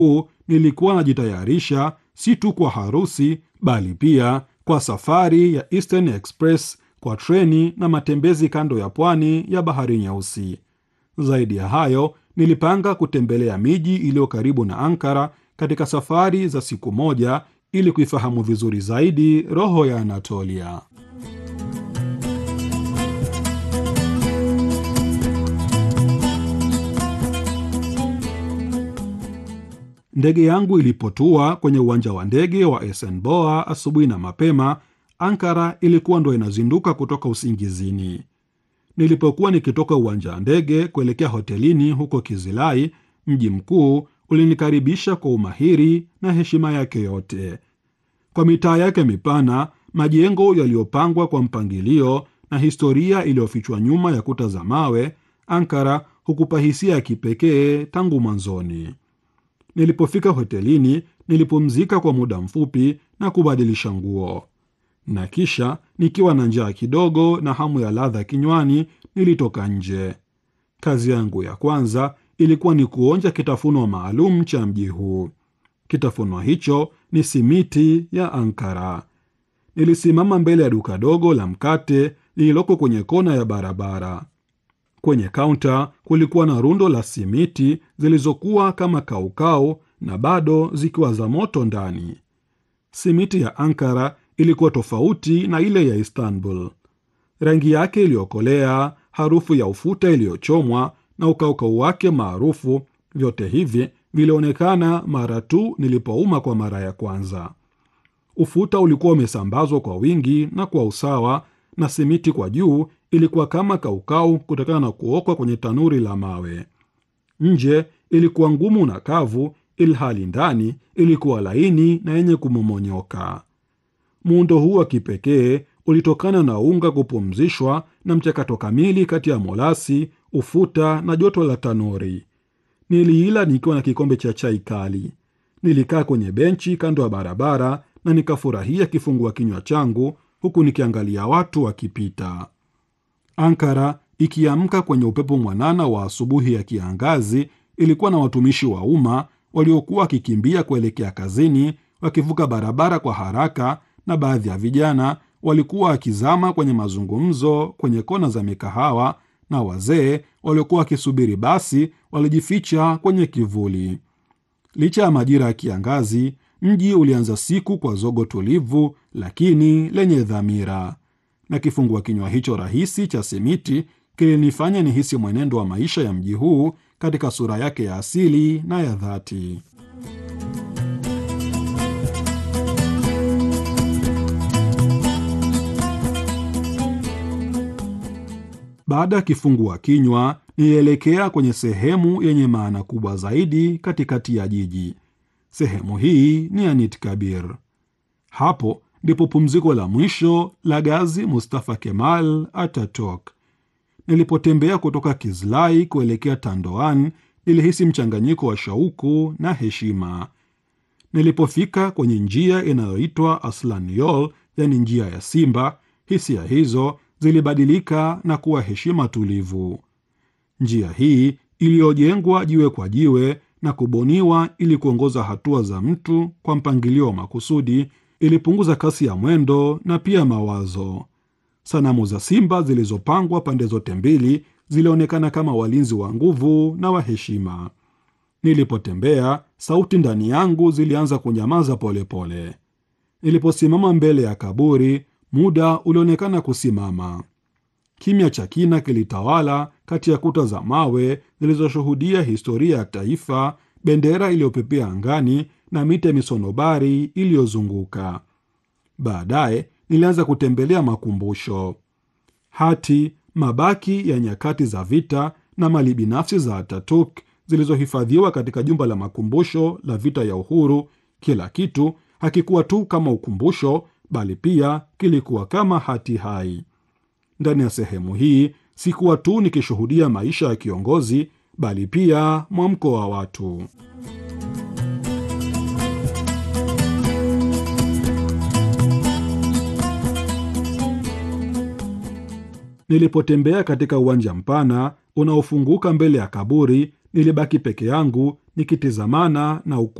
huu nilikuwa najitayarisha si tu kwa harusi bali pia kwa safari ya Eastern Express kwa treni na matembezi kando ya pwani ya Bahari Nyeusi. Zaidi ya hayo, nilipanga kutembelea miji iliyo karibu na Ankara katika safari za siku moja ili kuifahamu vizuri zaidi roho ya Anatolia. Ndege yangu ilipotua kwenye uwanja wa ndege wa Esenboa asubuhi na mapema, Ankara ilikuwa ndo inazinduka kutoka usingizini. Nilipokuwa nikitoka uwanja wa ndege kuelekea hotelini huko Kizilai, mji mkuu ulinikaribisha kwa umahiri na heshima yake yote. Kwa mitaa yake mipana, majengo yaliyopangwa kwa mpangilio na historia iliyofichwa nyuma ya kuta za mawe, Ankara hukupa hisia ya kipekee tangu mwanzoni. Nilipofika hotelini, nilipumzika kwa muda mfupi na kubadilisha nguo, na kisha nikiwa na njaa kidogo na hamu ya ladha kinywani, nilitoka nje. Kazi yangu ya kwanza ilikuwa ni kuonja kitafunwa maalum cha mji huu. Kitafunwa hicho ni simiti ya Ankara. Nilisimama mbele ya duka dogo la mkate lililoko kwenye kona ya barabara. Kwenye kaunta kulikuwa na rundo la simiti zilizokuwa kama kaukau na bado zikiwa za moto ndani. Simiti ya Ankara ilikuwa tofauti na ile ya Istanbul. Rangi yake iliyokolea, harufu ya ufuta iliyochomwa na ukaukau wake maarufu, vyote hivi vilionekana mara tu nilipouma kwa mara ya kwanza. Ufuta ulikuwa umesambazwa kwa wingi na kwa usawa, na simiti kwa juu ilikuwa kama kaukau kutokana na kuokwa kwenye tanuri la mawe. Nje ilikuwa ngumu na kavu, ilhali ndani ilikuwa laini na yenye kumomonyoka. Muundo huu wa kipekee ulitokana na unga kupumzishwa na mchakato kamili kati ya molasi, ufuta na joto la tanuri. Niliila nikiwa na kikombe cha chai kali. Nilikaa kwenye benchi kando ya barabara na nikafurahia kifungua kinywa changu huku nikiangalia watu wakipita. Ankara ikiamka kwenye upepo mwanana wa asubuhi ya kiangazi, ilikuwa na watumishi wa umma waliokuwa wakikimbia kuelekea kazini, wakivuka barabara kwa haraka, na baadhi ya vijana walikuwa wakizama kwenye mazungumzo kwenye kona za mikahawa, na wazee waliokuwa wakisubiri basi walijificha kwenye kivuli. Licha ya majira ya kiangazi, mji ulianza siku kwa zogo tulivu lakini lenye dhamira, na kifungua kinywa hicho rahisi cha simiti kilinifanya nihisi mwenendo wa maisha ya mji huu katika sura yake ya asili na ya dhati. Baada ya kifungua kinywa, nilielekea kwenye sehemu yenye maana kubwa zaidi katikati ya jiji. Sehemu hii ni Anit Kabir. Hapo ndipo pumziko la mwisho la Gazi Mustafa Kemal Ataturk. Nilipotembea kutoka Kizlai kuelekea Tandoan, nilihisi mchanganyiko wa shauku na heshima. Nilipofika kwenye njia inayoitwa Aslan Yol, yani njia ya simba, hisia hizo zilibadilika na kuwa heshima tulivu. Njia hii iliyojengwa jiwe kwa jiwe na kubuniwa ili kuongoza hatua za mtu kwa mpangilio wa makusudi ilipunguza kasi ya mwendo na pia mawazo. Sanamu za simba zilizopangwa pande zote mbili zilionekana kama walinzi wa nguvu na wa heshima. Nilipotembea, sauti ndani yangu zilianza kunyamaza polepole. Niliposimama mbele ya kaburi, muda ulionekana kusimama. Kimya cha kina kilitawala kati ya kuta za mawe zilizoshuhudia historia ya taifa, bendera iliyopepea angani na miti ya misonobari iliyozunguka. Baadaye nilianza kutembelea makumbusho, hati, mabaki ya nyakati za vita na mali binafsi za Ataturk zilizohifadhiwa katika jumba la makumbusho la vita ya uhuru. Kila kitu hakikuwa tu kama ukumbusho, bali pia kilikuwa kama hati hai. Ndani ya sehemu hii sikuwa tu nikishuhudia maisha ya kiongozi, bali pia mwamko wa watu. Nilipotembea katika uwanja mpana unaofunguka mbele ya kaburi, Nilibaki peke yangu nikitizamana na